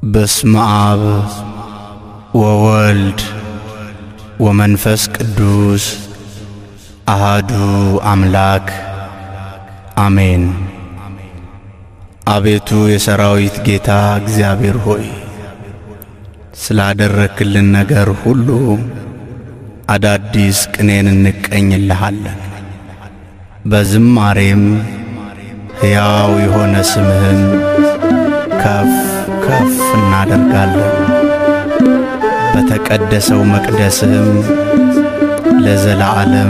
በስመ አብ ወወልድ ወመንፈስ ቅዱስ አሃዱ አምላክ አሜን። አቤቱ የሰራዊት ጌታ እግዚአብሔር ሆይ ስላደረክልን ነገር ሁሉ አዳዲስ ቅኔን እንቀኝልሃለን። በዝማሬም ሕያው የሆነ ስምህን ከፍ ከፍ እናደርጋለን። በተቀደሰው መቅደስህም ለዘላለም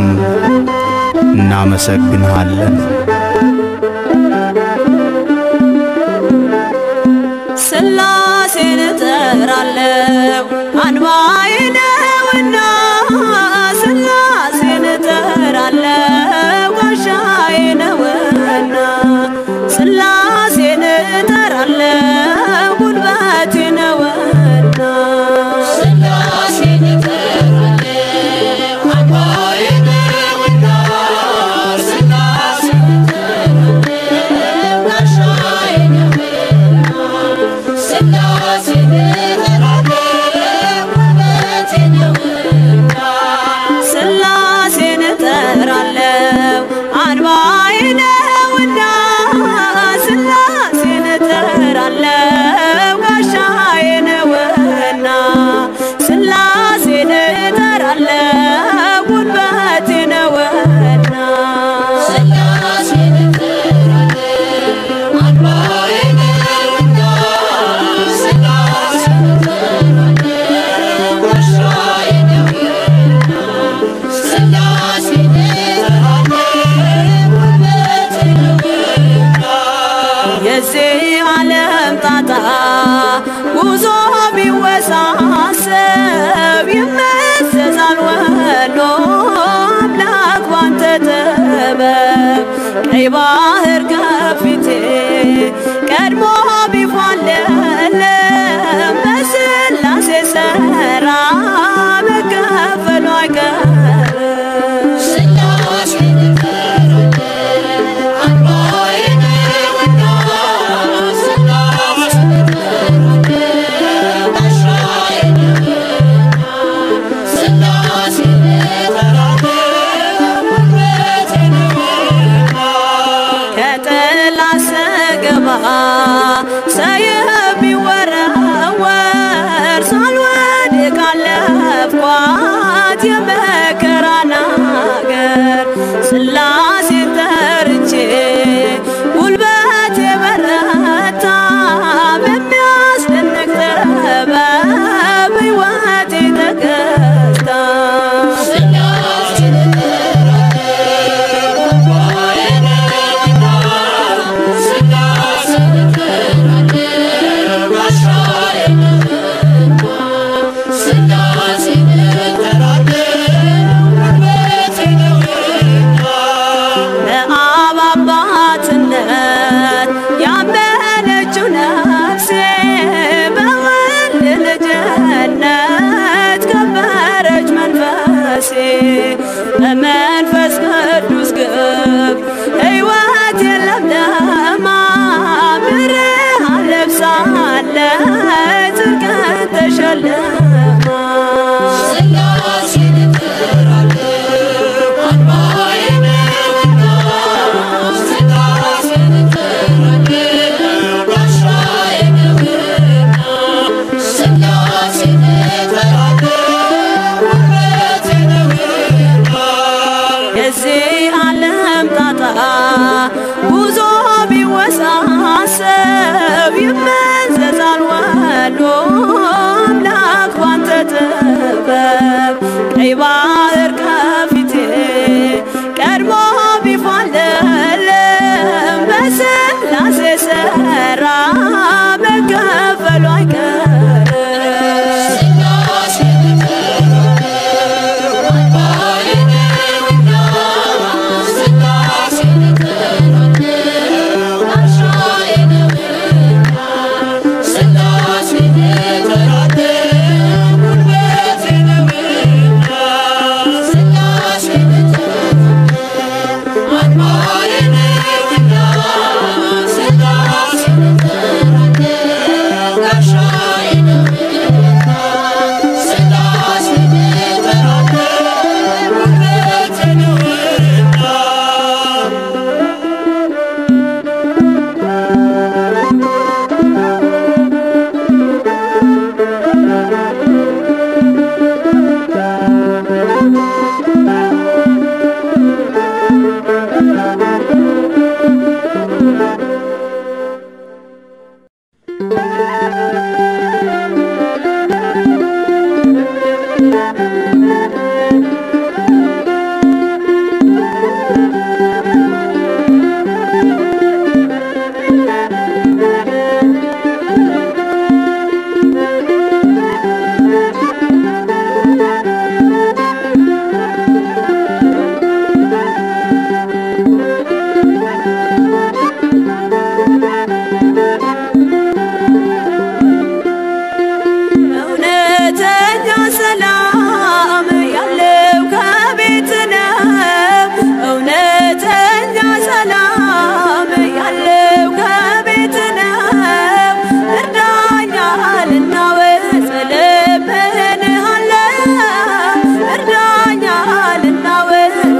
እናመሰግንሃለን። ስላሴን እጠራለሁ አንባዬ ነውና፣ ስላሴን እጠራለሁ ጋሻዬ ነውና፣ ስላሴን እጠራለሁ ጉልበቴ ነውና፣ ስላሴን እጠራለሁ አምባዬ ነውና፣ ስላሴን እጠራለሁ ጋሻዬ ነውና፣ ስላሴን እጠራለሁ ውበቴ ነውና፣ ስላሴን እጠራለሁ አንባዬ ነውና፣ ስላሴን እጠራለሁ ጋሻዬ ነውና፣ ስላሴን እጠራለሁ ጉልበቴ ነውና፣ ስላሴን እጠራለሁ አምባዬ ነውና፣ ስላሴን እጠራለሁ ጋሻዬ ነውና፣ ስላሴን እጠራለሁ ውበቴ ነውና የዚህ ዓለም ጣጣ ጉዞ ቢወሳሰብ ይመዘዛል ወሎ አምላክ ባንተ ጥበብ ቀይ ባህር ከፊቴ ቀድሞ ቢፏለለም በስላሴ ሠራ መከፈሉ አይቀርም። ስላሴን እጠራለሁ አምባዬ ነውና፣ ስላሴን እጠራለሁ ጋሻዬ ነውና፣ ስላሴን እጠራለሁ ውበቴ ነውና ከጥላ ስገባ ሰይፍ ቢወረወር ሳልወድቅ አለፍኳት የመከራን አገር ስላሴን ጠርቼ ጉልበቴ በረታ በሚያስደንቅ ጥበብ ሕይወቴ ተገዝታ ስላሴን እጠራለሁ አምባዬ ነውና፣ ስላሴን እጠራለሁ ጋሻዬ ነውና፣ ስላሴን እጠራለሁ ውበቴ ነውና በአብ አባትነት ያመነችው ነፍሴ በወልድ ልጅነት ከበረች መንፈሴ በመንፈስ ቅዱስ ግብ ሕይወት የለምለማ ብርሃን ለብሳለች ጽድቅን ተሸልማ ስላሴን እጠራለሁ አምባዬ ነውና፣ ስላሴን እጠራለሁ ጋሻዬ ነውና፣ ስላሴን እጠራለሁ ውበቴ ነውና የዚህ ዓለም ጣጣ ጉዞ ቢወሳሰብ ይመዘዛል ወሎ አምላክ ባንተ ጥበብ ቀይ ባህር ከፊቴ ቀድሞ ቢፏለለም በስላሴ ሠራ መከፈሉ አይቀርም። ስላሴን እጠራለሁ አምባዬ ነውና፣ ስላሴን እጠራለሁ ጋሻዬ ነውና፣ ስላሴን እጠራለሁ ውበቴ ነውና፣ ስላሴን እጠራለሁ አምባዬ ነውና፣ ስላሴን እጠራለሁ ጋሻዬ እውነተኛ ሰላም ያለው ከቤት ነው። እውነተኛ ሰላም ያለው ከቤት ነው። እርዳኛልና ወጽ ለምንሃለው እርዳኛልና ወጽ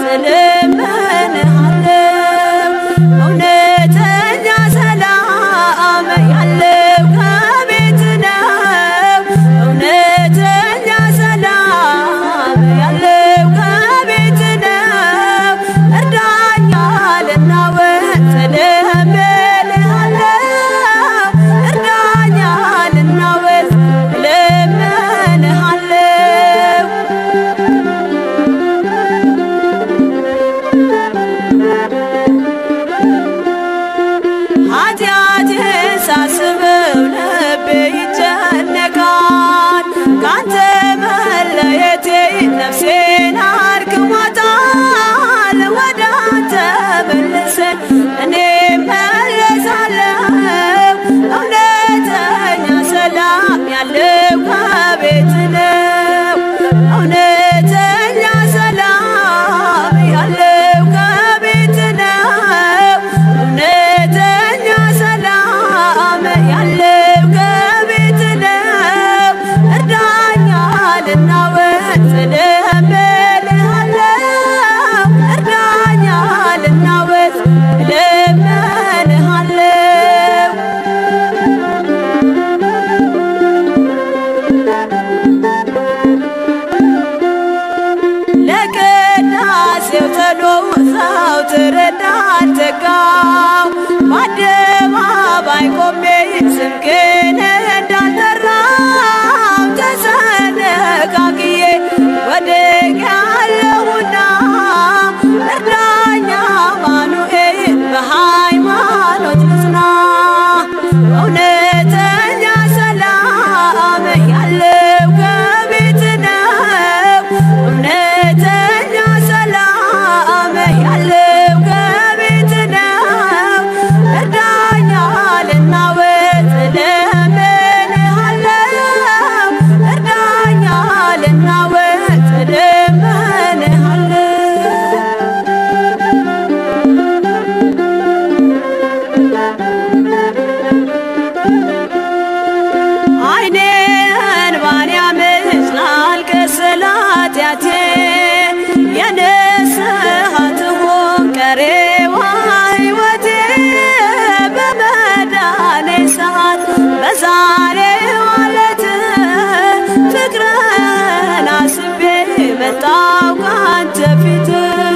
ለምንሃለው እውነተኛ ሰላም ያለው ከቤት ነው። እውነተኛ ሰላም ያለው ከቤት ነው። እርዳኛልና ወጽ ለምንሃለው እርዳኛልና ወጽ ለምንሃለው ኃጢአቴን ሳስበው ልቤ ይጨነቃል። ካንተ መለየቴ ነፍሴን አድክሟታል። ወደ አንተ መልሰን እኔ መለሳለሁ። እውነተኛ ሰላም ያለው ከቤት ነው። እውነተኛ ሰላም ያለው ከቤት ነው። እውነተኛ ሰላም ያለው ከቤት ነው። እርዳኛልና ወጽ ለምንሃለው እርዳኛልና ወጽ ለምንሃለው ለቅዳሴው ተሎ ዘወትር እንዳልተጋው በአደባባይ ቆሜ ስምህን እንዳልጠራው ተሰነቃቅዬ ወድቄአለሁና እርዳኝ አማኑኤል በሃይማኖት ልጽና እውነተኛ ሰላም ያለው ከቤት ነው። እውነተኛ ሰላም ያለው ከቤት ነው። እርዳኛልና ወጽ ለምንሃለው እርዳኛልና ወጽ ለምንሃለው አይኔ እንባን ያመዝናል ከስላት ያቴ የንስሐ ትሁን ቀሬዋ ሕይወቴ በመዳኔ ሰዓት በዛሬው ዕለት ፍቅርን አስቤ መጣሁ ካንተ ፊት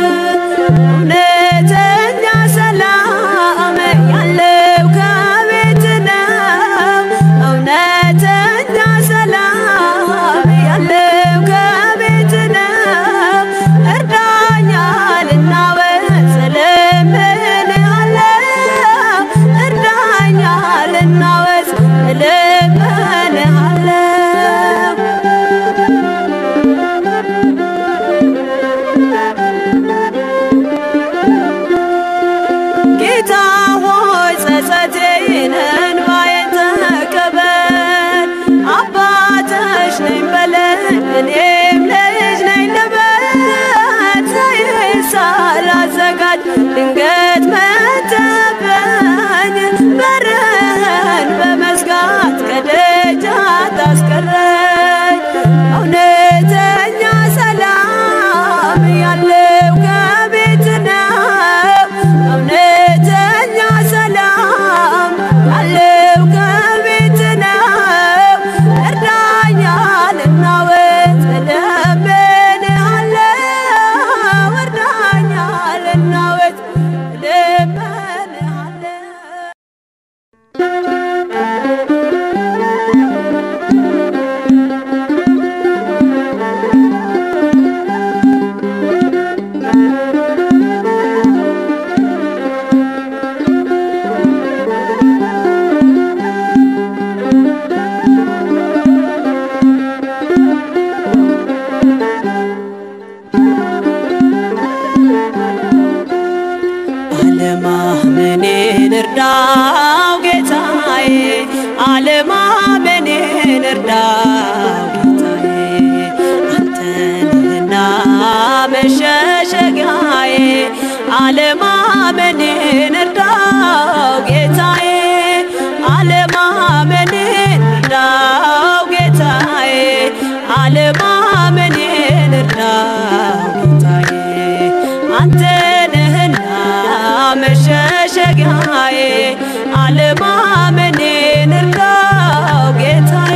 እውነተኛ ሰላም ያለው ከቤት ነው። እውነተኛ ሰላም ያለው ከቤት ነው። እርዳኛልና ወጽ ለምንሃለው እርዳኛልና ወጽ ለምንሃለው ጌታ ሆይ ጸጸቴን እንባዬን ተቀበል። አባትሽ ነኝ በለኝ እኔም ልጅ ነኝ ልበል። ዘይት ሳላዘጋጅ ድንገት መተበኝ በርህን በመዝጋት ከደጀ ያስቀረኝ እውነተኛ ሰላም ያለው ከቤት ነው። እውነተኛ ሰላም ያለው ከቤት ነው። እርዳኛ ልናወጥ እለምንሃለሁ። እርዳኛ ልናወጥ እለምንሃለሁ። አለማመኔን እርዳው ጌታዬ፣ አለማመኔን እርዳው ጌታዬ፣ አንተንና መሸሸጊያዬ፣ አለማመኔን እርዳው ጌታዬ፣ አለማመኔን እርዳው ጌታዬ፣ አለማመኔን እርዳው ጌታዬ አንተ ነህና መሸሸጊያዬ አለማመኔን እርዳው ጌታዬ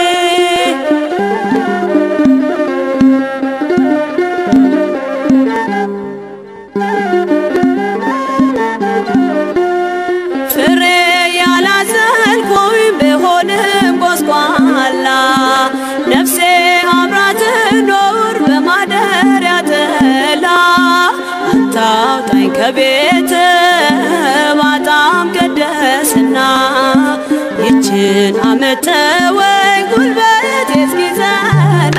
ፍሬ ያላዘልኩኝ ብሆንም ጎስቋላ ነፍሴ አብራ ትኖር በማደሪያ ጥላ አታውጣኝ ከቤት ባጣም ቅድስና ይችን አመተወኝ ጉልበት እስኪዘና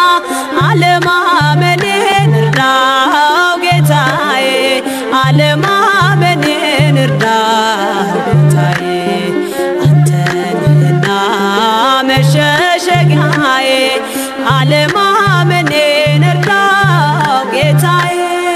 አለማመኔን እርዳው ጌታዬ አለማመኔን እርዳው ጌታዬ አንተንና መሸሸጊያዬ አለማመኔን እርዳው ጌታዬ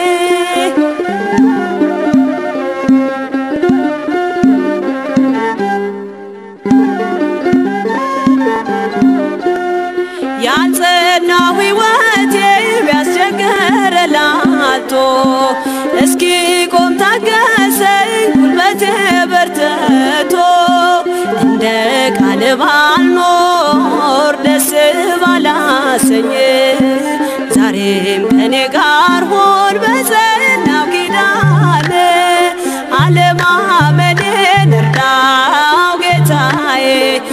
ያልጸናው ሕይወቴ ቢያስቸግር ላልቶ እስኪ ቆም ታገሰኝ ጉልበቴ በርትቶ እንደ ቃል ባልኖር ደስ ባላሰኝ ዛሬም ከኔ ጋር ሆን በጸናው ኪዳን አለማመኔን እርዳው ጌታዬ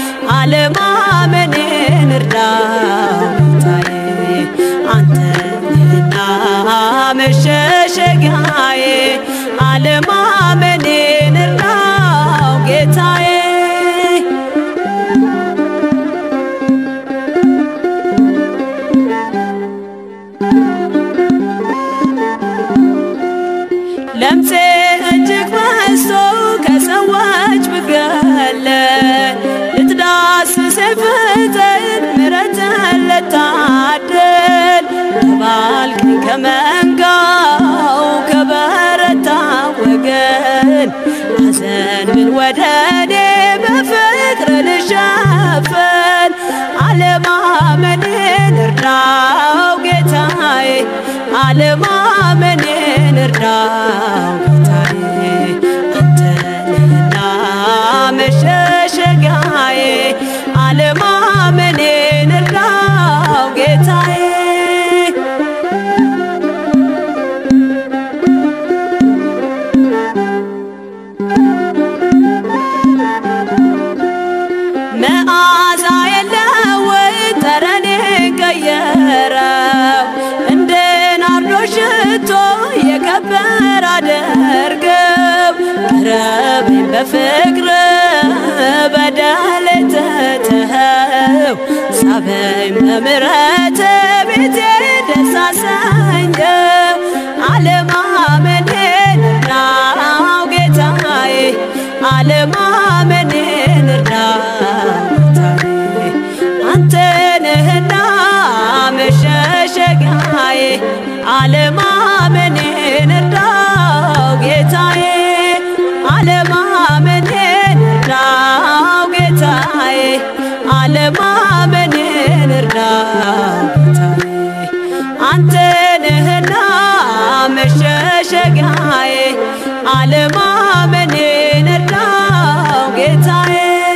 አለማመኔን እርዳው ጌታዬ አንተና መሸሸጊያዬ አለማመኔን እርዳው ጌታዬ ለምፄ እጅግ በዝቶ ከሰዎች ብገለ ልትዳስሰኝ ፍጥን ምሕረትን ልታድል ተባልከኝ ከመንጋው ከበረታ ወገን ሐዘን ምን ወደ እኔ በፍቅር ልሸፈን አለማመኔን እርዳው ጌታዬ አለማመኔን እርዳው ጌታዬ አንተንና መሸሸጊያዬ አለማመኔን እርዳው ጌታዬ መዓዛ የለወይ ጠረኔ ቀየረው እንደ ናርዶስ ሽቶ የከበረ አደርገው ቅረበኝ በፍቅር በደል ተተኸው ሳበኝ በምሕረት ቤቴ ደስ አሰኘው አለማመኔን እርዳው ጌታዬ አለማመኔን እርዳው ጌታዬ አንተ ነህና መሸሸጊያዬ አለማመኔን እርዳው ጌታዬ አለማመኔን እርዳው ጌታዬ አለማ አለማመኔን እርዳኝ ጌታዬ አንተ ነህና መሸሸጊያዬ አለማመኔን እርዳው ጌታዬ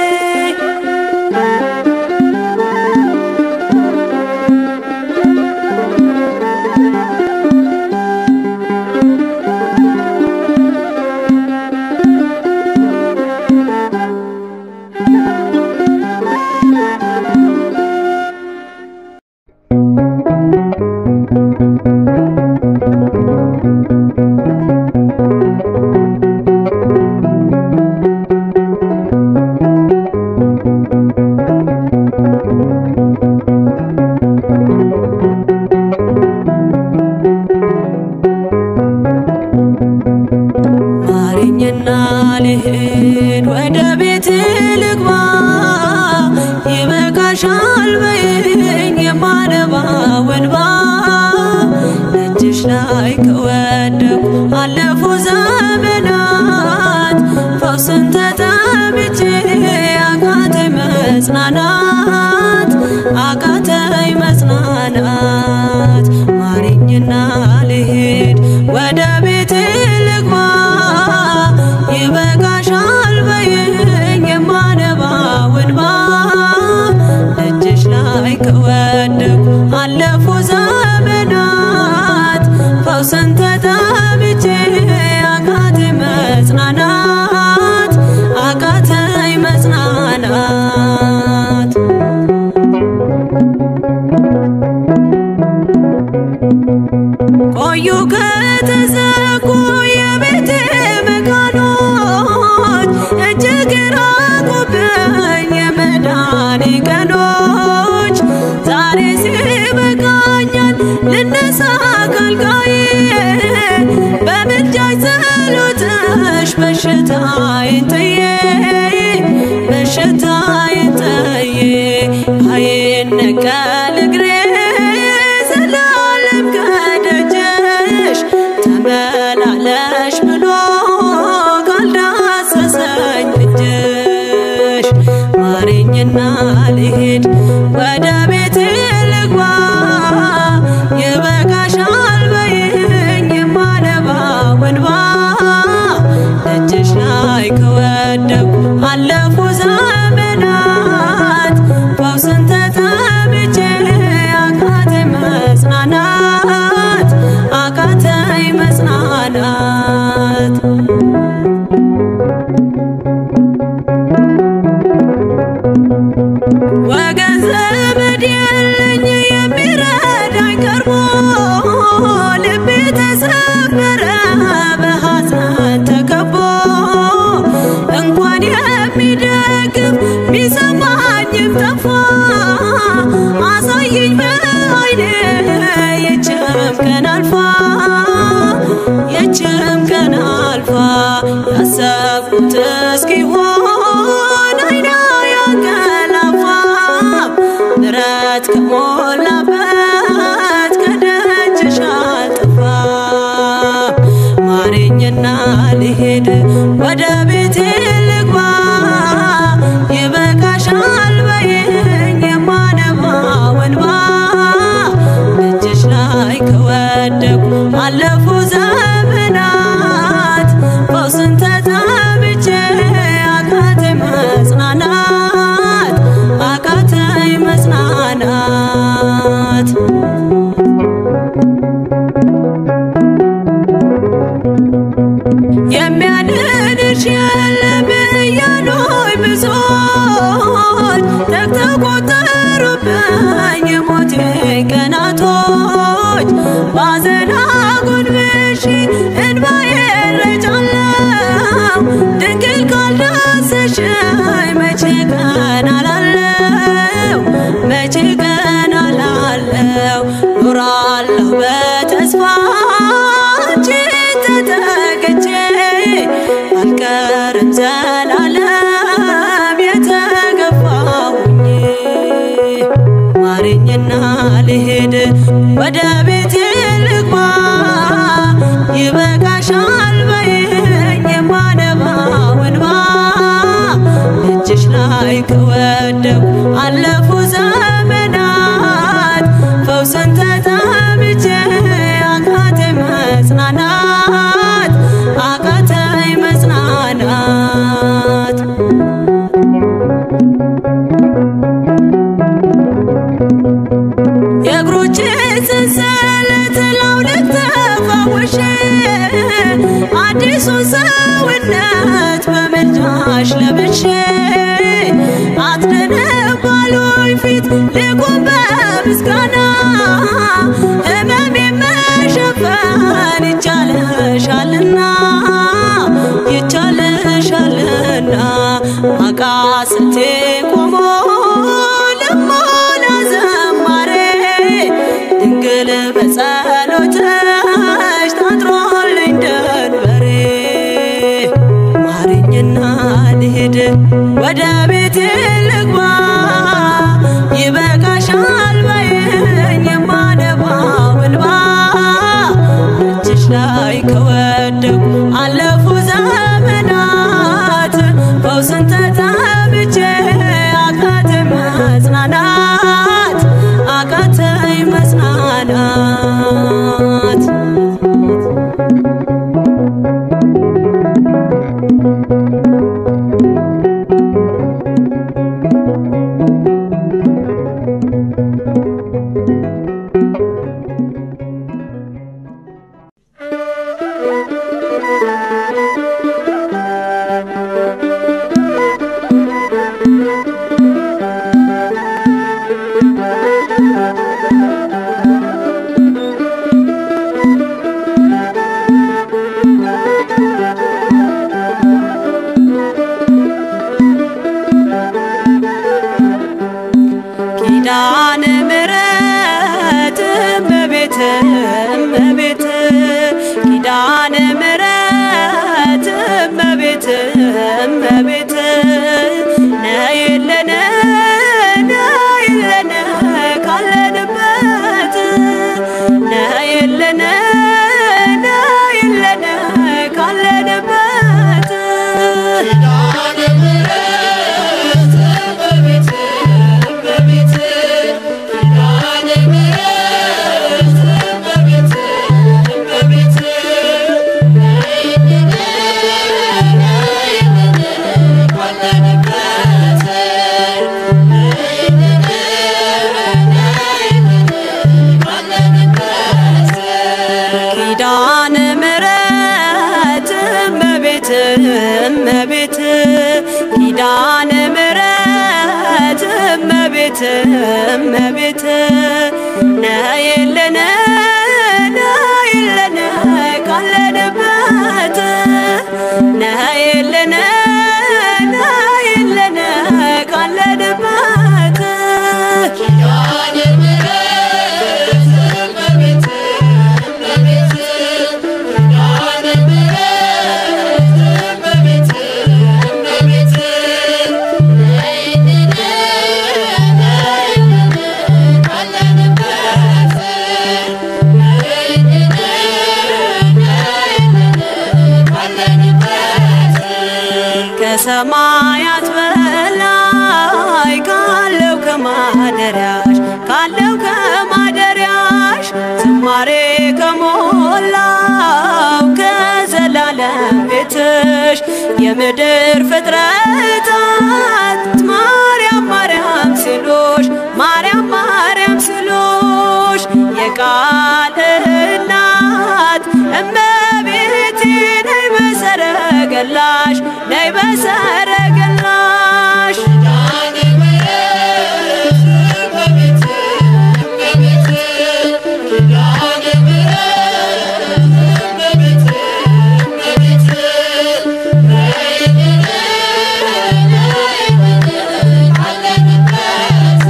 ማረኝና ልሂድ ወደ ቤት ልግባ ይበቃሻል በይኝ የማነባው እንባ እጅሽ ላይ ከወደኩ አለፉ ዘመናት ፈውስን ተጠምቼ አቃተኝ መጽናናት አቃተኝ መጽናናት ማረኝና ልሂድ ወደ ቤት ልግባ ይበቃሻል በይኝ የማነባው እንባ እጅሽ ላይ ከወደኩ አለፉ ዘመናት ፈውስን ተጠምቼ አቃተኝ መጽናናት አቃተኝ መጽናናት ቆዩ ከተዘጉ የቤቴ መቃኖች እጅግ ራቁብኝ የመዳኔ ቀኖች ዛሬ ሲበቃኛል ልነሳ ካልጋዬ በምልጃሽ ጸሎትሽ በሽታዬን ጥዬ በሽታዬን ጥዬ አይነቀል እግሬ ዘላለም ከደጅሽ ተመላለሽ ብሎ ካልዳሰሰኝ እጅሽ ማረኝና ልሂድ ወደ ቤቴ ልግባ ይበቃሻል በይኝ የማነባው እንባ እጅሽ ላይ ከወደኩ አለፉ ዘመናት ፈውስን ተጠምቼ አቃተኝ መጽናናት አቃተኝ መጽናናት ወገን ዘመድ የለኝ የሚረዳኝ ቀርቦ ልቤ ተሰበረ በሐዘን ተከቦ እንኳን የሚደግፍ ቢሰማኝም ጠፋ አሳየኝ በዓይኔ የችም ቀን አልፋ የችም ቀን አልፋ ያሰብኩት እስኪሆን አይና ያንቀላፋ ምሕረት ከሞላበት ከደጅሽ አልጠፋም ማረኝና ልሄድ ወደ ቤቴ ልግባ ይበቃሻል በይኝ የማነባው እንባ እጅሽ ላይ ከወደኩ አለፉ ዘመናት ፈውስን ተጠምቼ አቃተኝ መጽናናት አቃተኝ መጽናናት የሚያድንሽ የለም እያሉኝ ብዙዎች ተቆጠሩብኝ የሞቴ ቀናቶች ባዘን አጎንብሼ እንባዬን ረጫለሁ ድንግል ካልዳሰሽኝ መቼ ቀን አላለው መቼ ቀን አላለው ኖራለሁ በተስፋ አንቺን ተጠግቼ አልቀርም ዘላለም የተገፋሁኝ ማረኝና ልሄድ ወደ ቤቴ ልግባ ይበቃሻል በይኝ የማነባው እንባ እጅሽ ላይ ከወደኩ አለፉ ፊት ልቁም በምስጋና ሕመሜ መሸፈን ይቻለሻልና ይቻለሻልና አቃስቴ ቆሞ ልሞላ ዘማሬ ድንግል በጸሎትሽ ታጥሮልኝ ደንበሬ ማርኝና ልሄድ ወደ ቤቴ ልግባ ይበቃሻል በይኝ የማነባው እንባ እጅሽ ላይ ከወደቁ አለፉ ዘመናት ፈውስን ተጠምቼ አቃተኝ መጽናናት አቃተኝ መጽናናት ኪዳነ ምሕረት እመቤት እመቤት ኪዳነ ምሕረት እመቤት እመቤት ነይልን ነይልን ካለንበት ነይልን ነይልን ካለንበት ኪዳነ ምሕረት እመቤት እመቤት ኪዳነ ምሕረት እመቤት እመቤት ነይልን ነይልን ካለንበት ነይልን ነይልን ካለንበት ኪዳነ ምሕረት እመቤት እመቤት ኪዳነ ምሕረት እመቤት እመቤት ነይልን ነይልን ካለንበት ነይልን ነይልን ካለንበት ኪዳነ ምሕረት እመቤት እመቤት ኪዳነ ምሕረት እመቤት እመቤት ነይልን ነይልን ካለንበት ነይልን ነይልን ካለንበት ከሰማያት በላይ ካለው ከማደሪያሽ ካለው ከማደሪያሽ ዝማሬ ከሞላው ከዘላለም ቤትሽ የምድር ፍጥረታት ማርያም ማርያም ሲሉሽ ማርያም ማርያም ሲሉሽ የቃል እናት እመቤቴ ነይ በሰረገላሽ ነይ በሰረገላሽ ኪዳነ ምሕረት እመቤት እመቤት ኪዳነ ምሕረት እመቤት እመቤት ነይልን ነይልን ካለንበት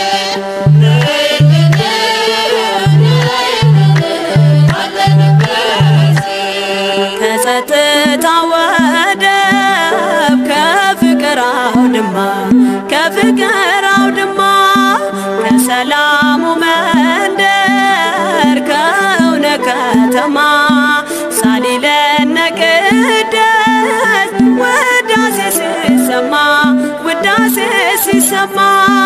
ነይልን ነይልን ካለንበት ከጸጥታ ወደብ ከፍቅር አውድማ ከፍቅር አውድማ ከሰላሙ መንደር ከእውነ ከተማ ሳሊለነ ቅደስ ውዳሴ ሲሰማ ውዳሴ ሲሰማ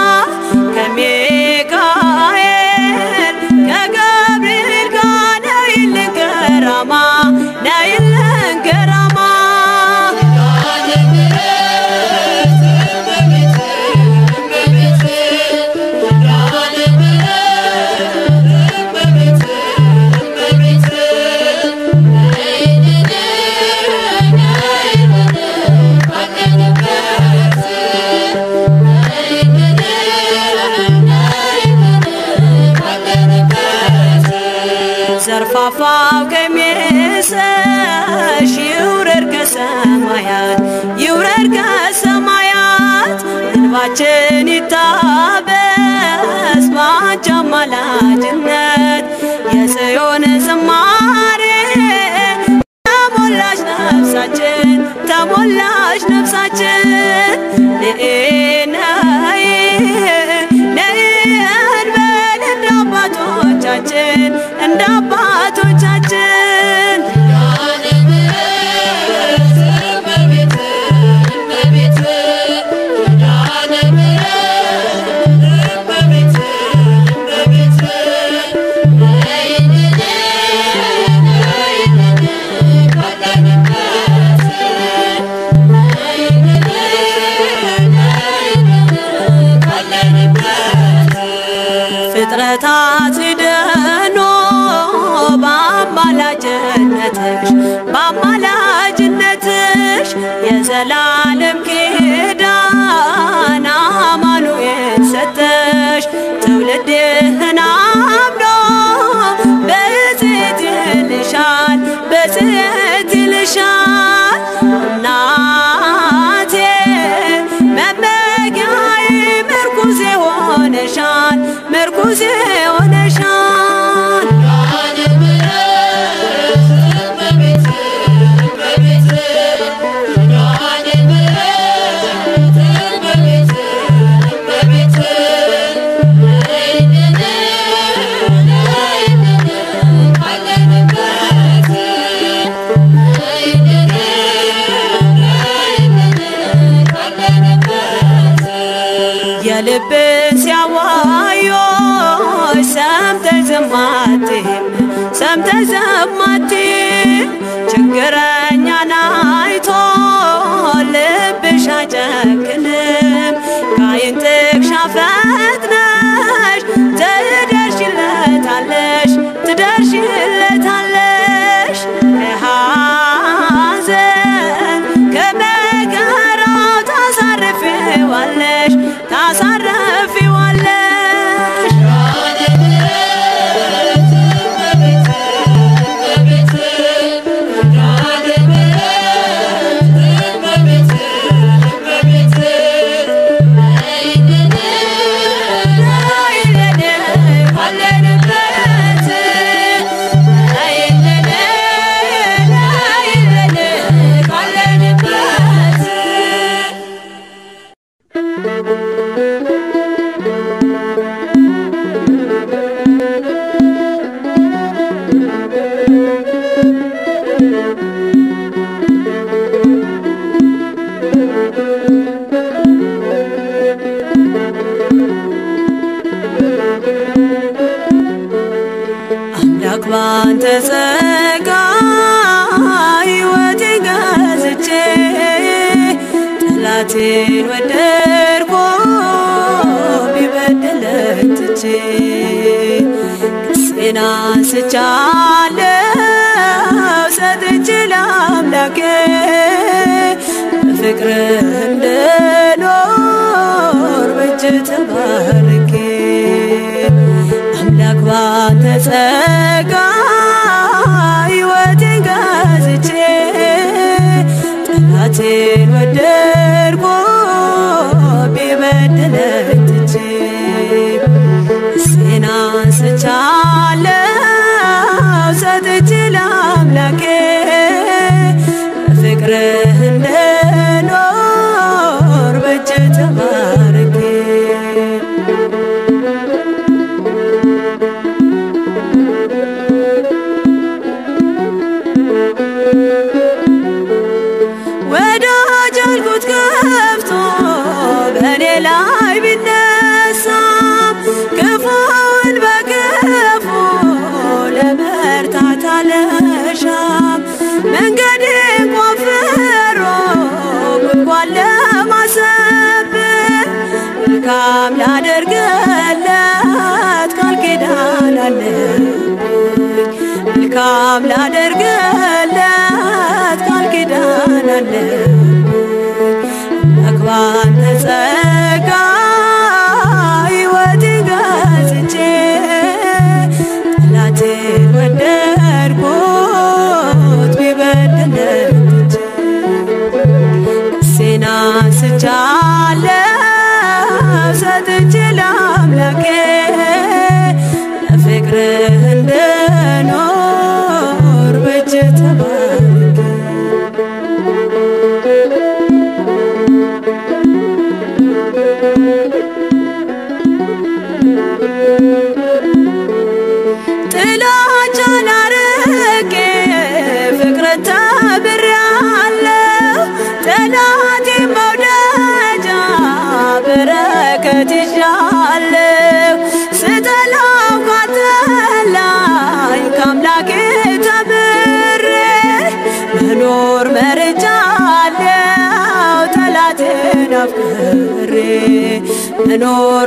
ከሚካኤል ከገብርኤል ጋር ነይልን ገራማ ነይልን ገራማ ኪዳነ ምሕረት እመቤት እመቤት ኪዳነ ምሕረት እመቤት እመቤት ነይልን ነይልን ካለንበት ነይልን የጠፋው ቀሚስሽ ይውረድ ከሰማያት ይውረድ ከሰማያት እንባችን ይታበስ በአንቺ አማላጅነት የጽዮን ዝማሬ ተሞላሽ ነፍሳችን ተሞላሽ ነፍሳችን ነይ ነይ ነይ እንበል እንደ አባቶቻችን እንደ አባቶቻችን ፍጥረታት ድኖ በአማላጅነትሽ በአማላጅነትሽ የዘላለም ኪዳን አማኑኤል ሰጠሽ ትውልድህን አምኖ በጽት ይልሻል በጽት ይልሻል እናቴ መመጊያዬ ምርኩዜ ሆነሻል ምርኩዜ ሆነሻል የልብን ሲያዋዮች ሰምተሽ ዝም አትይም ሰምተሽ ዝም አትይም ችግረኛን አይቶ ልብሽ አይጨክንም ከዓይን ጥቅሻ ፈጥነሽ ትደርሽለታለሽ ትደርሽለታለሽ ከሐዘን ከመከራው ታሳርፊዋለሽ ታሳርፊዋለሽ አምላክ ባንተ ጸጋ ሕይወቴን ገዝቼ ጠላቴን ወደድኩ ቢበድለኝ ትቼ ክሴን አንስቻለሁ ሰጥቼ ለአምላኬ በፍቅርህ እንድኖር በእጅ ተባርኬ አምላክ ባንተ ጸጋ ሕይወቴን ገዝቼ ጠላቴን ወደድኩ ቢበድለኝ ትቼ እሴን አንስቻለሁ ሰጥቼ ለአምላኬ በፍቅርህ እንድኖር በእጅ ተባርኬ ወዳጅ አልኩት ከፍቶ በእኔ ላይ ቢነሳም ክፉን በክፉ ለመርታት አለሻም መንገዴን ቆፍሮ ጉድጓድ ለማሰብር መልካም ላደርግለት ቃል ኪዳን አለብኝ መልካም ላደርግለት ቃል ኪዳን አለብኝ አምላክ ባንተ ጸጋ ሕይወቴን ገዝቼ ጠላቴን ወደድኩ መኖር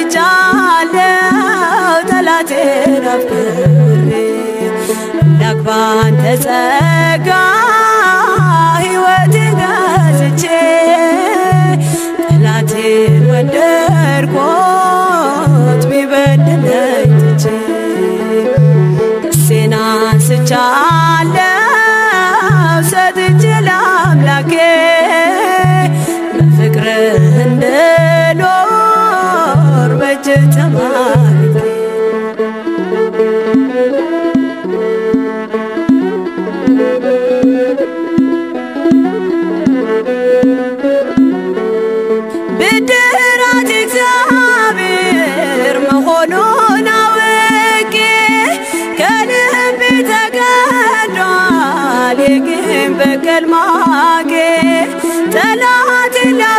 መርጫለው ጠላቴን አፍቅሬ አምላክ ባንተ ጸጋ ሕይወቴን ገዝቼ ጠላቴን ወደድኩት ቢበድለኝ ትቼ ደሴን አንስቻለሁ ሰጥቼ ለአምላኬ በፍቅርህ እንድኖር በእጅ ተማርኬ ብድራት እግዚአብሔር መሆኑን አውቄ ከልቤ ተቀዷል የቂም በቀል ማጌ ጠላት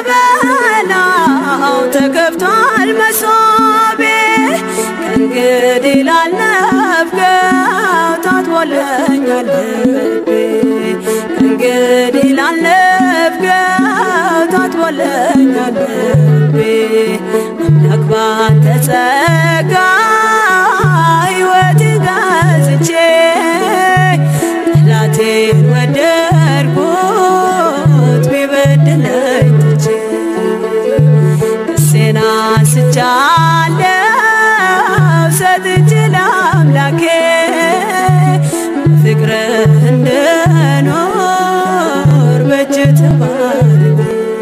ላበላው ተከፍቷል መሶቤ ከእንግዲህ ላልነፍገው ታጥቦለኛል ልቤ ከእንግዲህ ላልነፍገው ታጥቦለኛል ልቤ አምላክ ባንተ ጸጋ ሕይወቴን ገዝቼ ጠላቴን ወደድኩት ቢበድለኝ ትቼ ደሴን አንስቻለሁ ሰጥቼ ለአምላኬ ፍቅርህ እንድኖር በእጅ ተባርኬ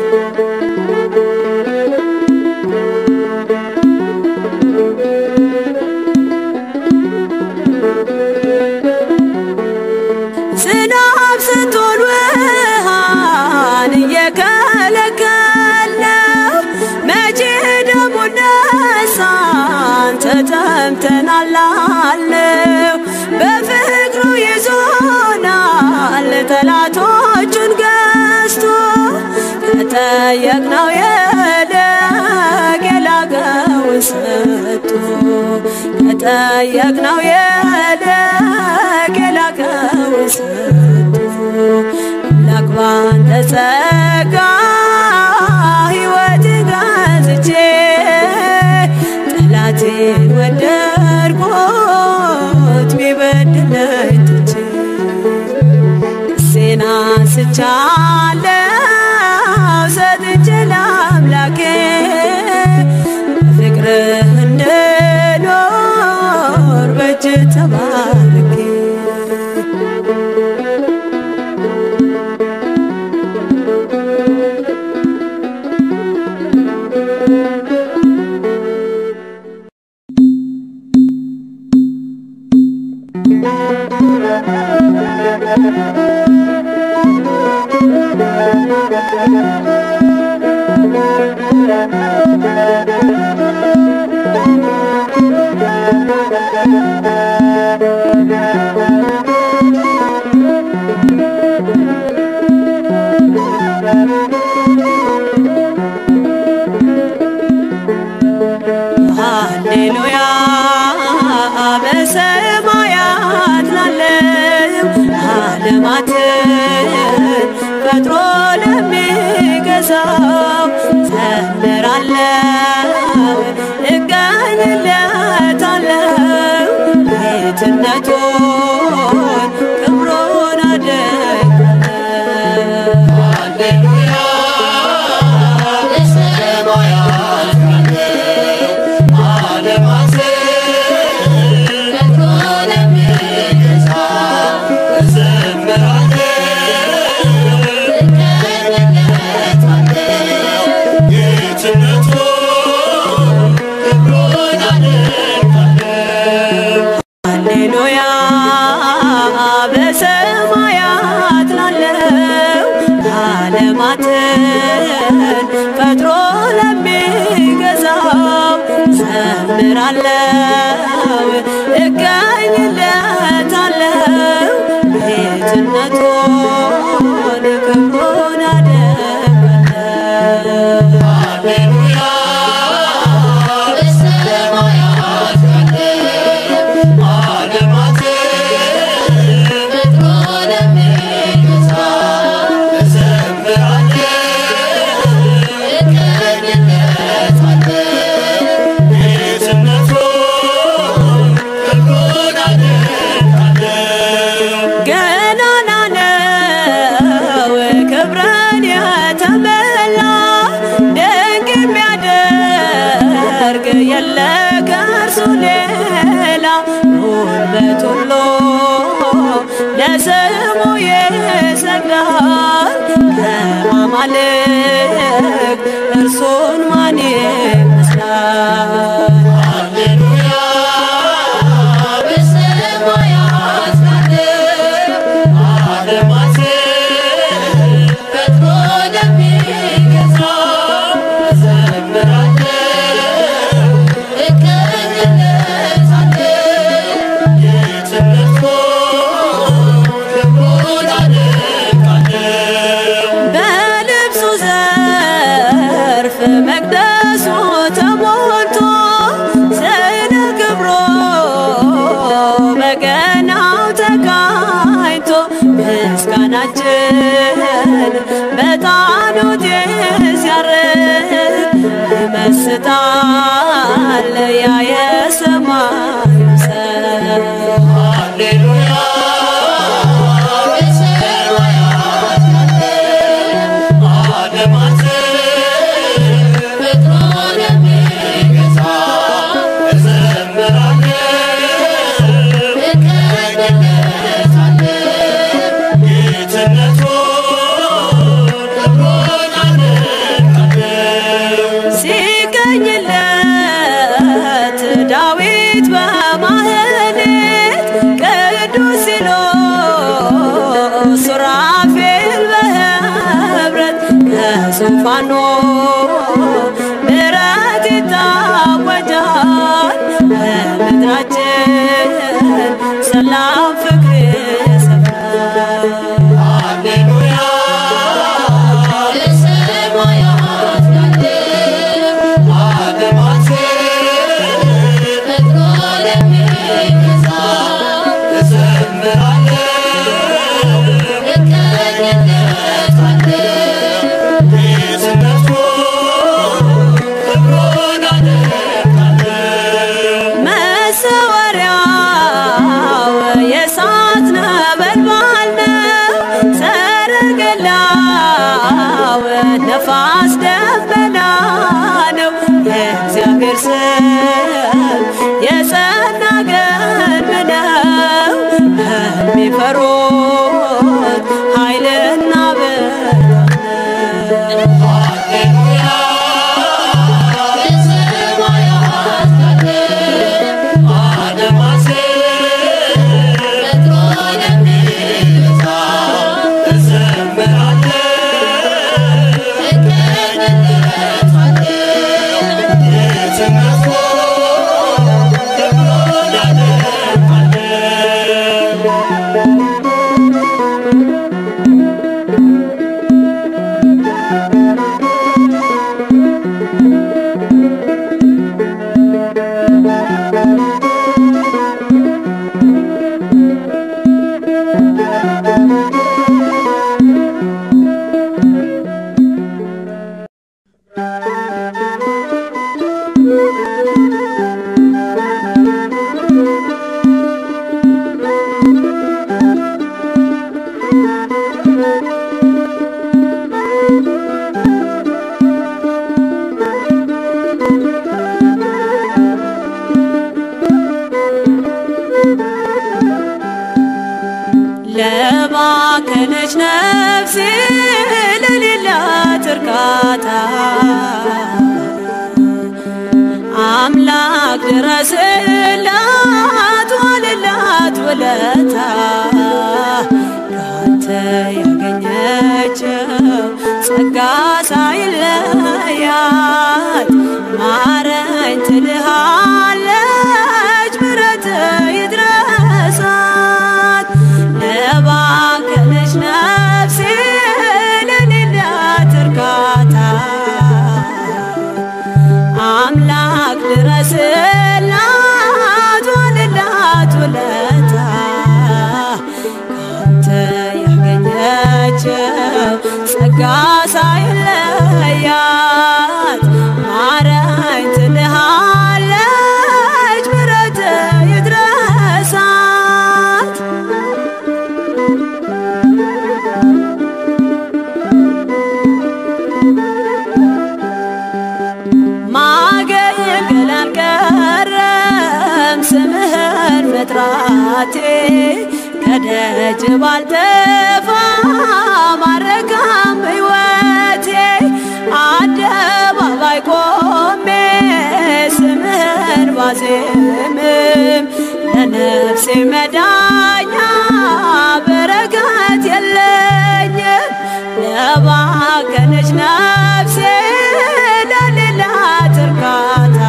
ዝናብ ስትሆን ውሃን እየከለከለው መቼ ደሞ ነሳን ተጠምተናል አለው በፍቅሩ ይዞናል ጠላቶቹን ገዝቶ ከጠየቅነው የለቅ የላቀውን ሰጥቶ ከጠየቅነው የለቅ የላቀውን ሰጥቶ አምላክ ባንተ ጸጋ ሕይወቴን ገዝቼ ጠላቴን ወደድኩት ቢበድለኝ ትቼ ደሴን አንስቻለሁ ሰጥቼ ለአምላኬ ፍቅርህ እንድኖር በእጅ ተባርኬ ሃሌሉያ በሰማያት ላለው ዓለማትን ፈጥሮ ለሚገዛው ዘምራለው እቀኝለታለው ጌትነቱን ክብሩን አደንቃለው ሃሌሉያ በሰማያት ያለው ዓለማትን ፈጥሮ ለሚገዛ እዘምራለሁ፣ እቀኝለታለሁ፣ ጌትነቱን ክብሩን አደንቃለሁ። ሃሌሉያ በሰማያት ላለው ዓለማትን ፈጥሮ ለሚገዛው ዘምራለው እቀኝለታለው ጌትነቱን ክብሩን አደንቃለው ሃሌሉያ በሰማያት ያለው ዓለማትን ፈጥሮ ለሚገዛ እዘምራለሁ፣ እቀኝለታለሁ፣ ከእርሱ ሌላ ጉልበት ሁሉ ለስሙ ይሰግዳል። ከማማልክት እርሱን ማን ይመስላል? ሃሌሉያ በሰማያት ካለ ዓለማትን ፈጥሮ ለሚገዛ እዘምራለሁ፣ እቀኝለታለሁ። የትምህርቱ ክብሩን አደንቃለሁ። በልብሱ ዘርፍ መቅደሱ ተሞልቶ ስለ ክብሮ በገናው ተቃኝቶ ምስጋናችን በጣኑት ሲያርግ ይመስጣል ያ የሰማዩ ሰው ሃሌሉያ በሰማያት ካለ ዓለማትን ፈጥሮ ለሚገዛ እዘምራለሁ፣ እቀኝለታለሁ። ጌትነቱን ክብሩን አደንቃለሁ። ሲቀኝለት ዳዊት በማህሌት ቅዱስ ሲኖስ ሱራፌል በህብረት ከዙፋኑ ምሕረት ይታወጃል በምድራችን ሰላም ፍቅር ይሰፍናል። ሃሌሉያ በሰማያት ካለ ዓለማትን ፈጥሮ ለሚገዛ እዘምራለሁ፣ እቀኝለታለሁ። ጌትነቱን ክብሩን አደንቃለሁ። መሰወሪያው የእሳት ነበልባል ነው። ሰረገላው ነፋስ ደመና ነው። የእግዚአብሔር ስም የጸና ግንብ ነው። ለሚፈሩት ኃይልና ብርታት ነው። ሃሌሉያ በሰማያት ካለ ዓለማትን ፈጥሮ ለሚገዛ እዘምራለሁ፣ እቀኝለታለሁ። ጌትነቱን ክብሩን አደንቃለሁ። ለባከነች ነፍሴ ለሌላት እርካታ አምላክ ድረስላት ዋልላት ውለታ ካንተ ያገኘችው ጸጋ ሳይለያት ማረኝ ትልሃለች ምሕረት ይድረሳት ለባከነች ነፍሴ ለሌላት እርካታ አምላክ ድረስላት ዋልላት ውለታ ካንተ ያገኘችው ጸጋ ሳይለያት ማረኝ ትልሃለች ምሕረት ይድረሳት ማገልገል መግባቴ ከደጅ ባልጠፋ ማረካም ሕይወቴ አደባባይ ቆሜ ስምህን ባዜምም ለነፍሴ መዳኛ በረከት የለኝም ለባከነች ነፍሴ ለሌላት እርካታ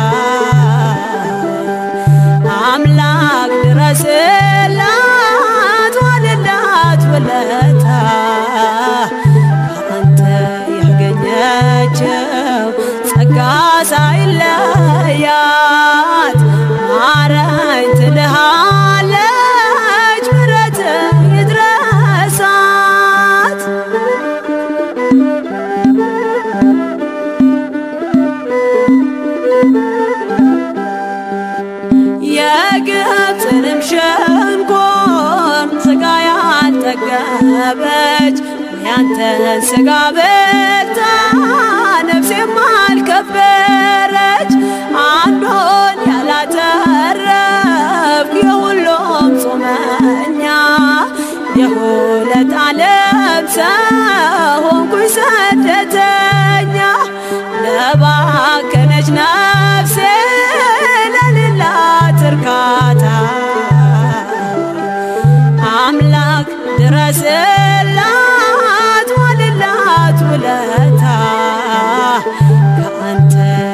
አምላክ ድረስላት ዋልላት ውለታ ከአንተ ያገኘችው ጸጋ ሳይለያት ማረኝ ትልሃለች ምሕረት ይድረሳት የግብፅንም ሸንኮር ስጋ ያልጠገበች ያንተን ስጋ በልታ ነፍሴም አልከበረች አንዱን ያላተረፍክ የሁሉም ጾመኛ የሁለት ዓለም ሰው ሆንኩኝ ስደተኛ ለባከነች ነፍሴ ለሌላት እርካታ አምላክ ድረስላት ዋልላት ውለታ ከአንተ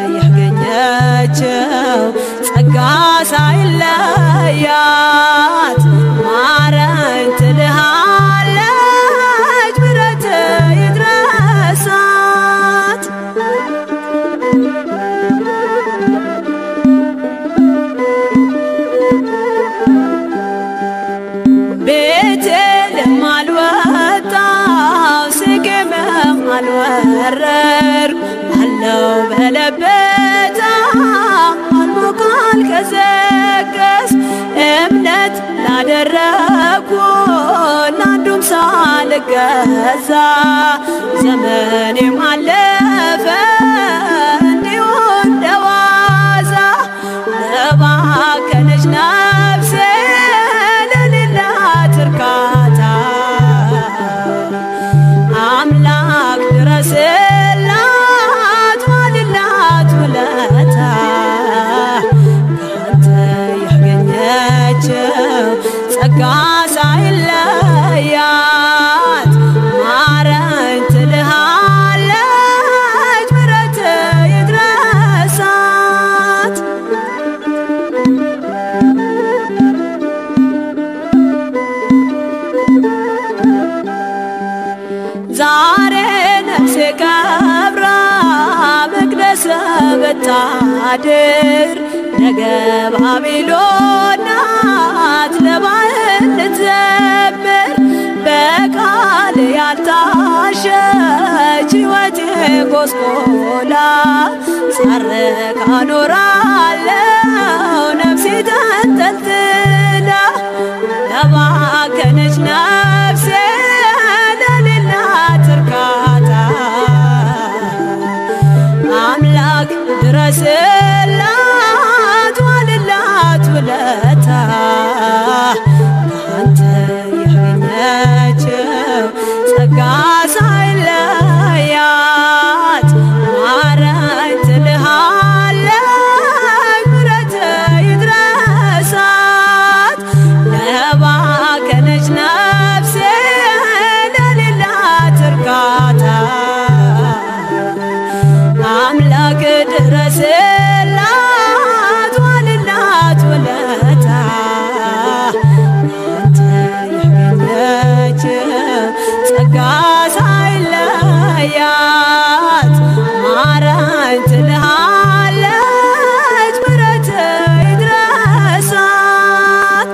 ያገኘችው ጸጋ ሳይለያት ማረኝ ትልሃለች ምሕረት ይድረሳት ቤቴልም አልወጣው ስቄምም አልወረድኩ አለው በለበታ አልሞቅ አልቀዘቀዝ እምነት ላደረግኩ ለአንዱም ሳልገዛ ዘመኔም አለፈ እንዲሁ እንደዋዛ ለባከነች ነፍሴ ለሌላት እርካታ አምላክ ድረስላት ዋልላት ውለታ ከአንተ ያገኘችው ጸጋ ሳይለያት ማረኝ ትልሃለች ምሕረት ይድረሳት ዛሬ ነፍሴ ከብራ መቅደስ ብታድር ነገ ባቢሎን ናት ለባህል ልትዘምር በቃል ያልታሸች ሕይወቴ ጎስቆላ ሳረካ ኖራለው ነፍሴ ተንጠልጥላ ለባከነች ነፍሴ ለሌላት እርካታ አምላክ ድረስላት ዋልላት ውለታ ከአንተ ያገኘችው ጸጋ ሳይለያት ማረኝ ትልሃለች ምሕረት ይድረሳት ለባከነች ነፍሴ ለሌላት እርካታ አምላክ ድረስላት ዋልላት ውለታ አንተ ያገኘችው ጸጋ ሳይለያት ማረኝ ትልሃለች ምሕረት ይድረሳት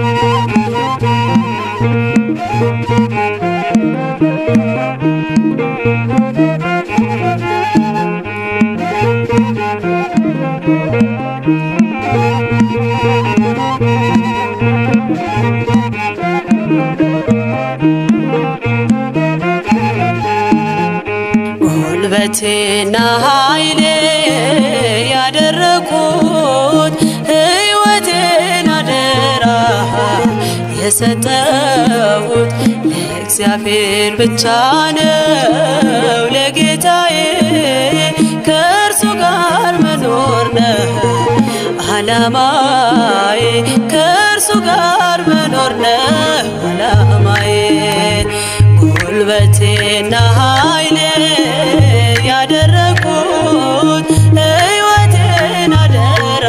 Thank ጉልበቴና ኃይሌ ያደረኩት ሕይወቴን አደራ የሰጠሁት ለእግዚአብሔር ብቻ ነው ለጌታዬ ከእርሱ ጋር መኖር ነው አላማዬ ከእርሱ ጋር መኖር ነው አላማዬ ጉልበቴና ኃይሌ ያደረኩት ሕይወቴን አደራ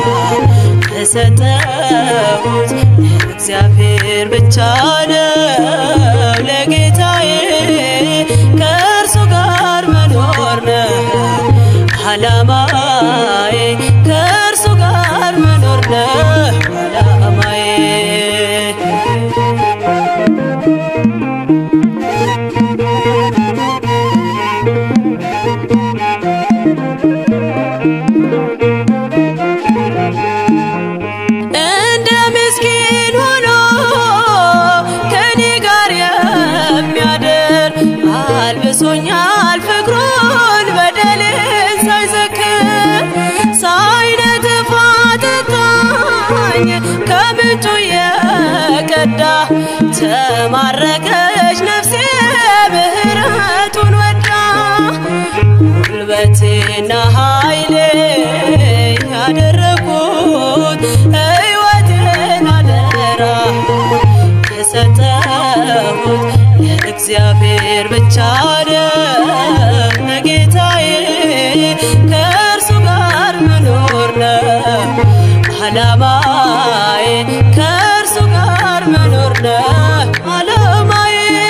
የሰጠሁት እግዚአብሔር ብቻ ነው ለጌታዬ ከእርሱ ጋር መኖር ነው አላማዬ ከእርሱ ጋር መኖር ነው አላማዬ እንደ ምስኪን ሆኖ ከኔ ጋር የሚያድር አልብሶኛል ፍቅሩን በደሌን ሳይዘክር ሳይነጥፍ አጠጣኝ ከምንጩ የቀዳ ተማረከች ነፍሴ ምህረቱን ወዳ ጉልበቴና ኃይሌ ያደረኩት ሕይወቴን አደራ የሰጠሁት ለእግዚአብሔር ብቻ ነው ለጌታዬ ከእርሱ ጋር መኖር ነው አላማዬ ከእርሱ ጋር መኖር ነው አላማዬ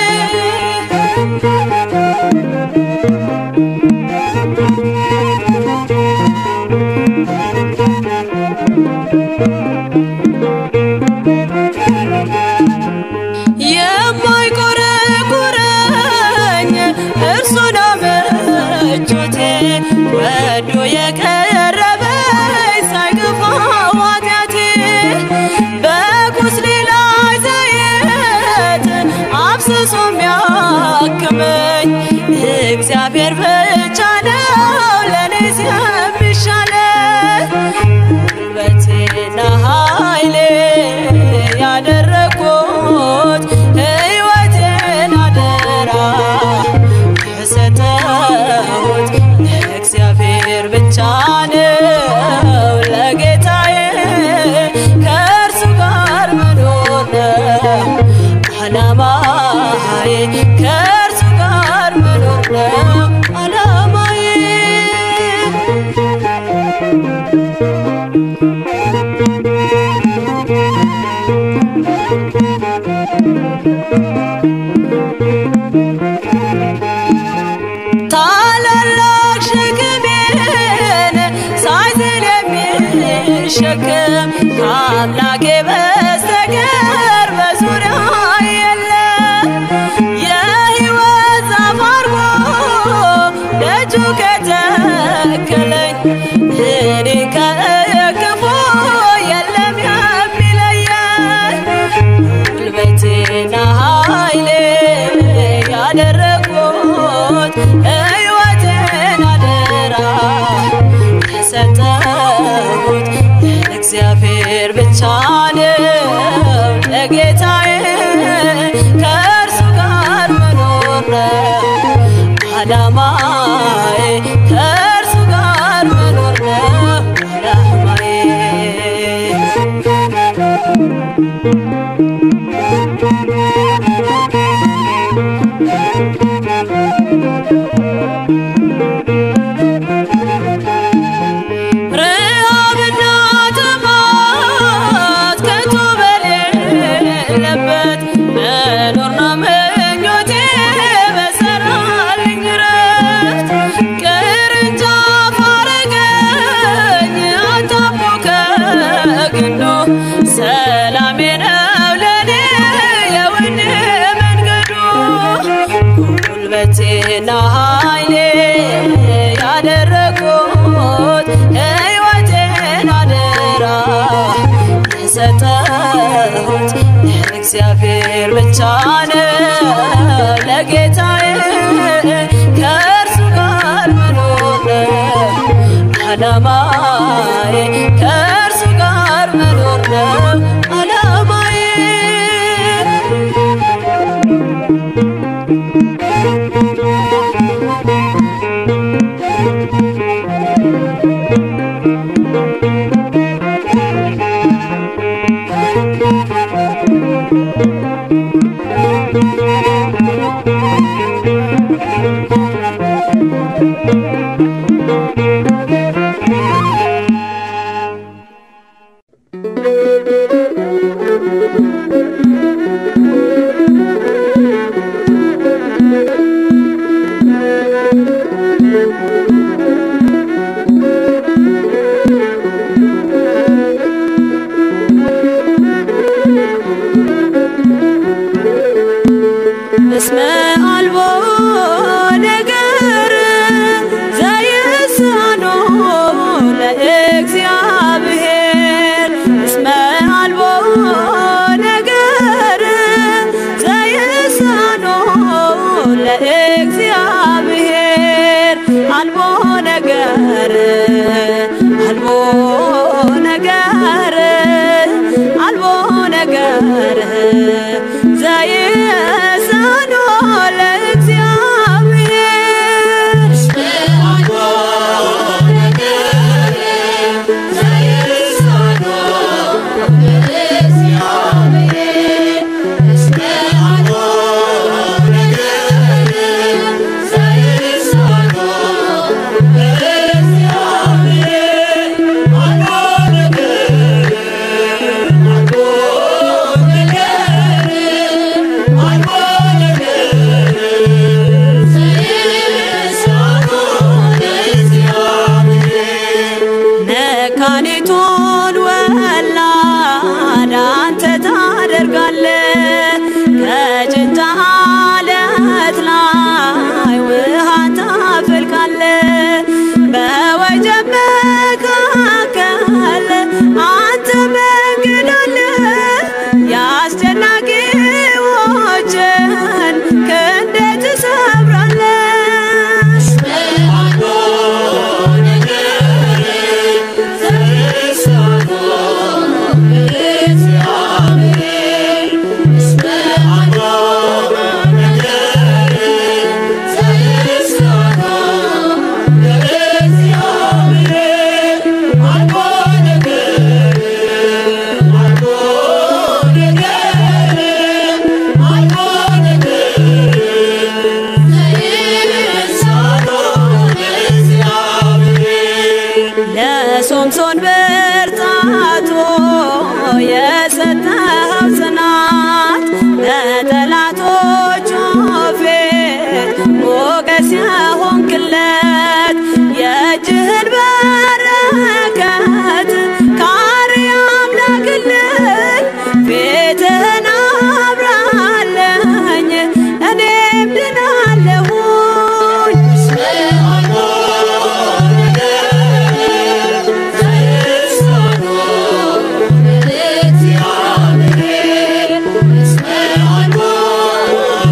የማይቆረቁረኝ እርሱ ነው ምቾቴ ወዶ የቀረበኝ ሳይገፋው ኃጢአቴ በቁስሌ ላይ ዘይት አፍስሶ የሚያክመኝ እግዚአብሔር ብቻ ነው ለእኔስ የሚሻለኝ ጉልበቴና ኃይሌ ያደረኩት ሕይወቴን አደራ የሰጠሁት ለእግዚአብሔር ብቻ ነው ለጌታዬ ከእርሱ ጋር መኖር ነው አላማዬ ከእርሱ ጋር መኖር ነው አላማዬ ታላላቅ ሸክሜን ሳይዝል የሚሸከም ከአምላኬ በስተቀር በዙሪያ የለም። የሕይወት ዛፍ አርጎ ደጁ ከተከለኝ እኔ ከክፉ የለም የሚለየኝ ጉልበቴና ኃይሌ ያደረኩት ሕይወቴን አደራ የሰጠሁት ለእግዚአብሔር ብቻ እስመ አልቦ ነገር ዘይሳኖ ለእግዚአብሔር እስመ አልቦ ነገር ዘይሳኖ ለእግዚአብሔር አልቦ ነገር አልቦ ነገር አልቦ ነገር ዘይሳኖ ለእግዚአብሔር መካኒቱን ወላድ አንተ ታደርጋለህ ከጭንጫ አለት ላይ ውሃን ታፈልቃለህ በወጀብ መካከል አንተ መንገድ አለ የአስጨናቂዎችን ክንድ ትሰብራለህ ለሶምሶን ብርታቶ የሰጠኸው ጽናት በጠላቶቹ ፊት ሞገስ የሆንክለት የእጅህን በረከት ከአርያም ላክልኝ ፊትህን አብራለኝ እኔም ድናለሁኝ Yeah.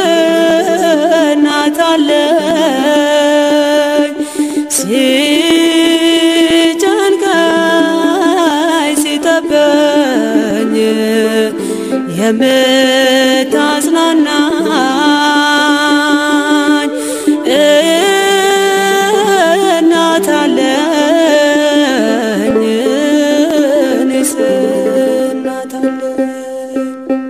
እናት አለኝ ሲጨንቀኝ ሲጠበኝ የምታጽናናኝ እናት አለኝ እኔስ እናት አለኝ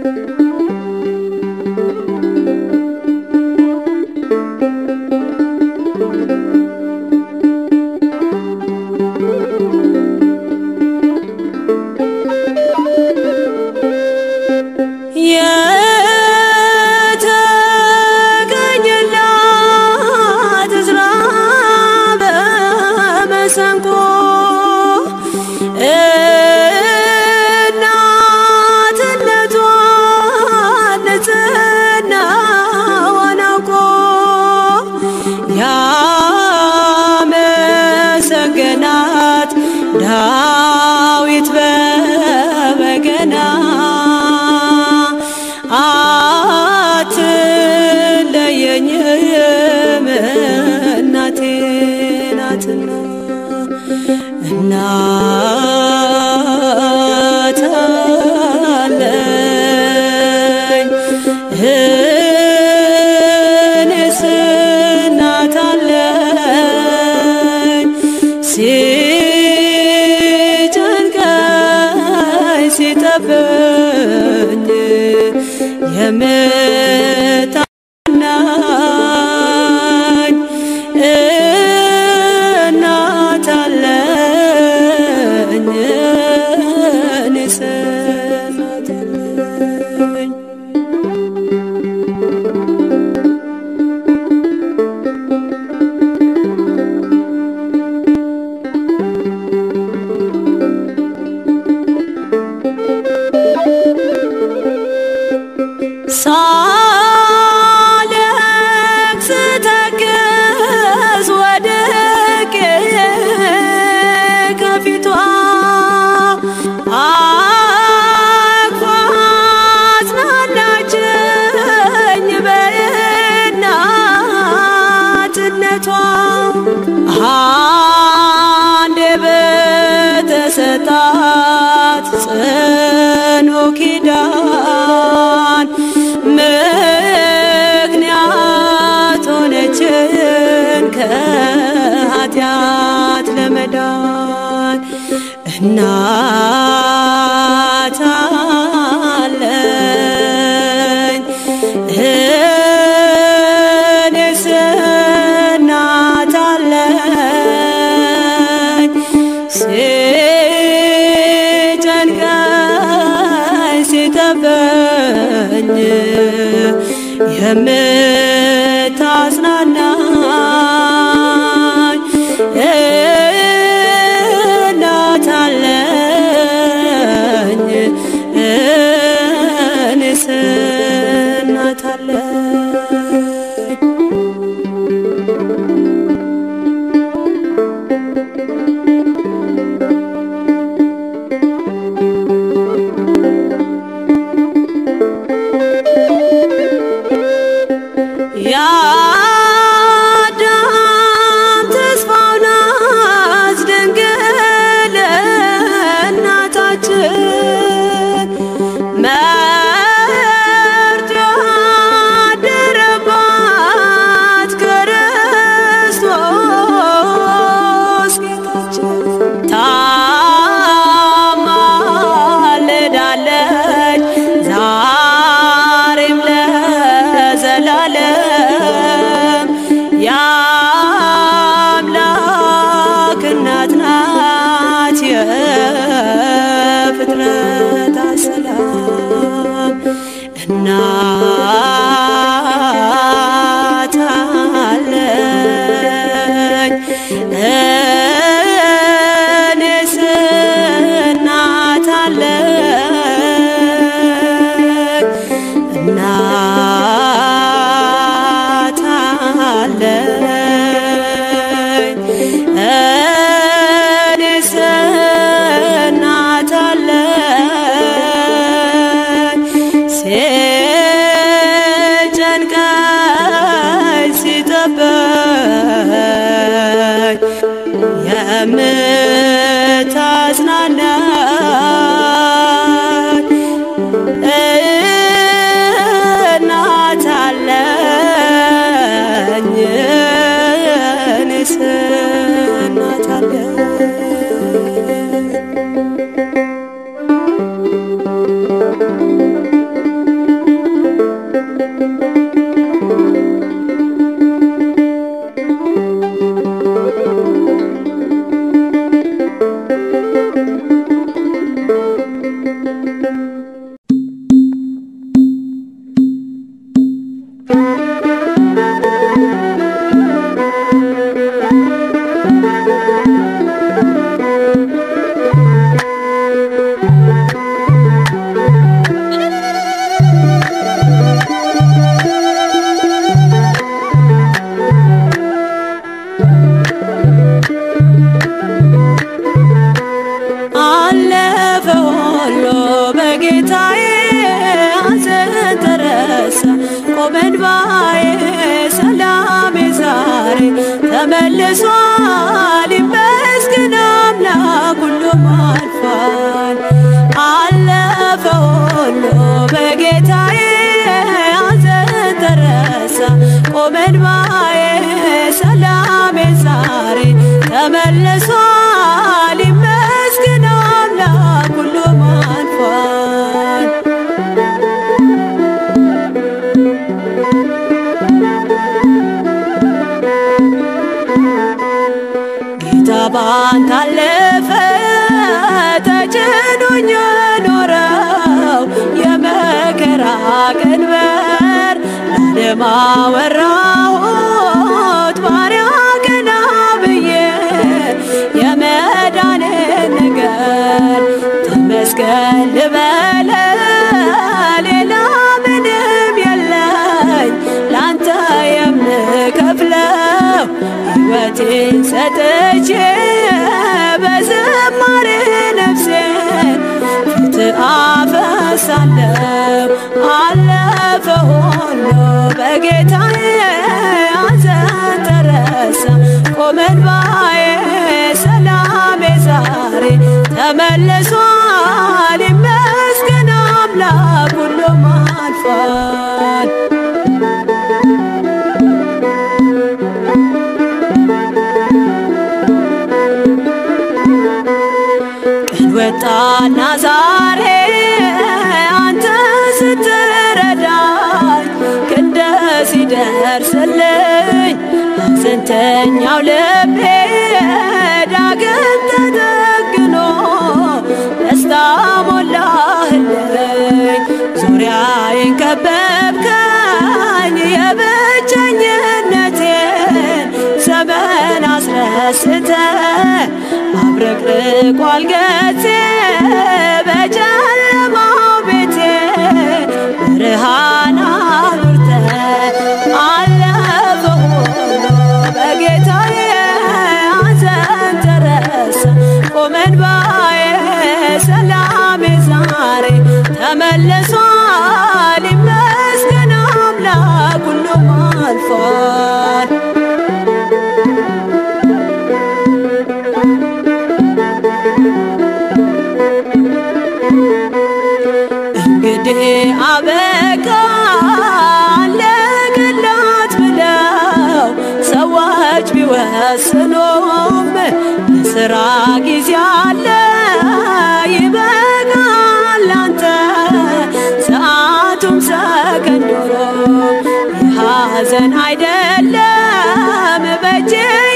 የተገኘላት ዕዝራ በመሰንቆ እናትነቷን ንጽሕናዋን አውቆ ያመሰገናት ዳዊት በበገና አትለየኝም እናቴ ናትና እናት አለኝ እኔስ እናት አለኝ ሲጨንቀኝ ሲጠበኝ የምታናኝ እናት አለኝ እኔስ እናት አለኝ ሳለቅስ ተክዝ ወድቄ ከፊቷ አቅፋ አጽናናችኝ በእናትነቷ አንዴ በተሰጣት ጽኑ ኪዳን ምክንያት ሆነችን ከኃጢአት ለመዳን እናት አለኝ እኔስ እናት አለኝ ሲጨንቀኝ ሲጠበኝ የምታጽናናኝ እናት አለኝ እኔስ እናት አለኝ የአዳም ተስፋው ናት ድንግል እናታችን መርጦ ያደረባት ክርስቶስ ጌታችን ታማልዳለች ዛሬም ለዘላለም የምታዝናናኝ እናት አለኝ እኔስ እናት አለኝ አለፈ ሁሉ በጌታዬ ሐዘን ተረሳ ቆመ እንባዬ ሰላሜ ዛሬ ተመልሷል ይመስገን አምላክ ሁሉም አልፏል አለፈ ሁሉ በጌታዬ ሐዘን ተረሳ ቆመ እንባዬ ሰላሜ ዛሬ ተመልሷል ይመስገን አምላክ ሁሉም አልፏል ጌታ ባንተ አለፈ ተጭኖኝ ኖረው የመከራ ቀንበር ለዓለም አወራሁት ባሪያ ቀና ብዬ የመዳንን ነገር ተመስገን ልበለ ሌላ ምንም የለኝ ላንተ የምከፍለው ሕይወቴን ሰጥቼ በዝማሬ ነፍሴን ፊት አፈሳለሁ አለፈ ሁሉ በጌታዬ ሐዘን ተረሳ ቆመ እንባዬ ሰላሜ ዛሬ ተመልሷል ይመስገን አምላክ ሁሉም አልፏል ቀን ወጣና ዛሬ አንተ ስትረዳኝ ክንደ ሲደርስልኝ ሐዘንተኛው ልቤ ዳግም ተጠግኖ ደስታ ሞላህልኝ ዙሪያዬን ከበብከኝ የብቸኝነቴን ዘመን አስረስተ አብረቅርቋል ገጼ በጨለማው ቤቴ ብርሃን አብርተ አለፈ ሁሉ በጌታዬ ሐዘን ተረሳ ቆመ እንባዬ ሰላሜ ዛሬ ተመልሷል ይመስገን አምላክ ሁሉም አልፏል እንግዲህ አበቃ አለቀላት ብለው ሰዎች ቢወስኑም ለስራ ጊዜ አለ ይበቃል አንተ ሰዓቱም ሰከንዶሮ የሐዘን አይደለም በእጄ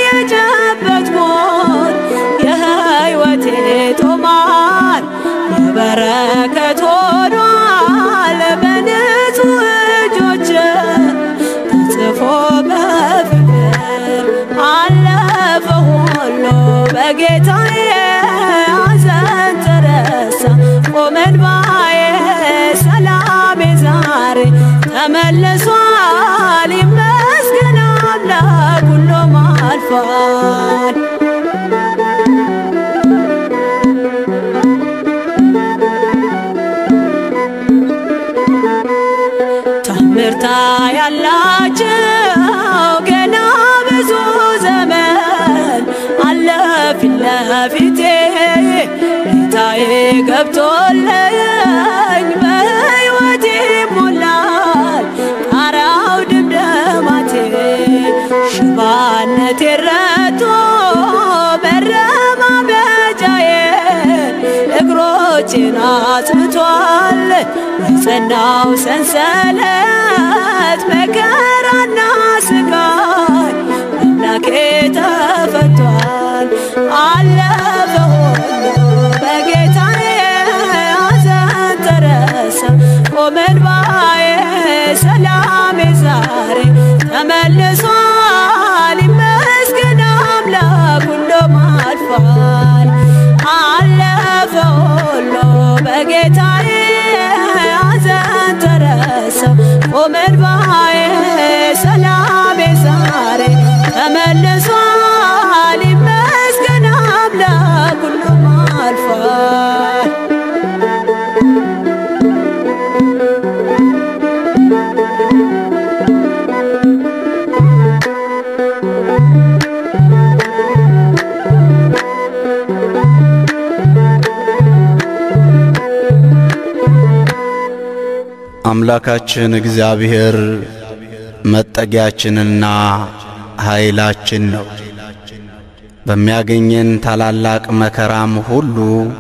የጨበጥኩት የሕይወቴ ቶማር የበረከት ሆኗል በንጹህ እጆች ተጽፎ በፍቅር አለፈ ሁሉ በጌታዬ ሐዘን ተረሳ ቆመ እንባዬ ሰላሜ ዛሬ ተመልሷል ይመስገን አምላክ ሁሉም አልፏል ታምርታ ያላቸው ገና ብዙ ዘመን አለፊለ ተስፋዬ ገብቶለኝ በሕይወቴ ሞላል ጣራው ድምደማቴ ሽባነቴ ረቶ መረማመጃዬ እግሮቼን አጽንቷል የጸናው ሰንሰለት መከራና ስቃይ አምላኬ ተፈቷል አለፈ ሁሉ በጌታዬ ሐዘን ተረሳ ቆመ እንባዬ ሰላሜ ዛሬ ተመልሷል ይመስገን አምላክ ሁሉም አልፏል አለፈ ሁሉ በጌታዬ ሐዘን ተረሳ ቆመ እንባዬ ሰላሜ ዛሬ ተመልሷል ይመስገን አምላክ ሁሉም አልፏል አምላካችን እግዚአብሔር መጠጊያችንና ኃይላችን ነው። በሚያገኘን ታላላቅ መከራም ሁሉ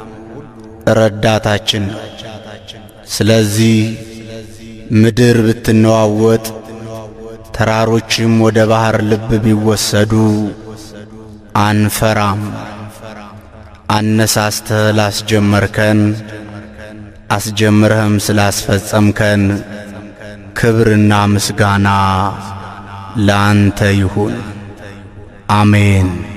ረዳታችን ነው። ስለዚህ ምድር ብትነዋወጥ፣ ተራሮችም ወደ ባሕር ልብ ቢወሰዱ አንፈራም። አነሳስተህ ላስጀመርከን አስጀምረህም ስላስፈጸምከን ክብርና ምስጋና ለአንተ ይሁን። አሜን።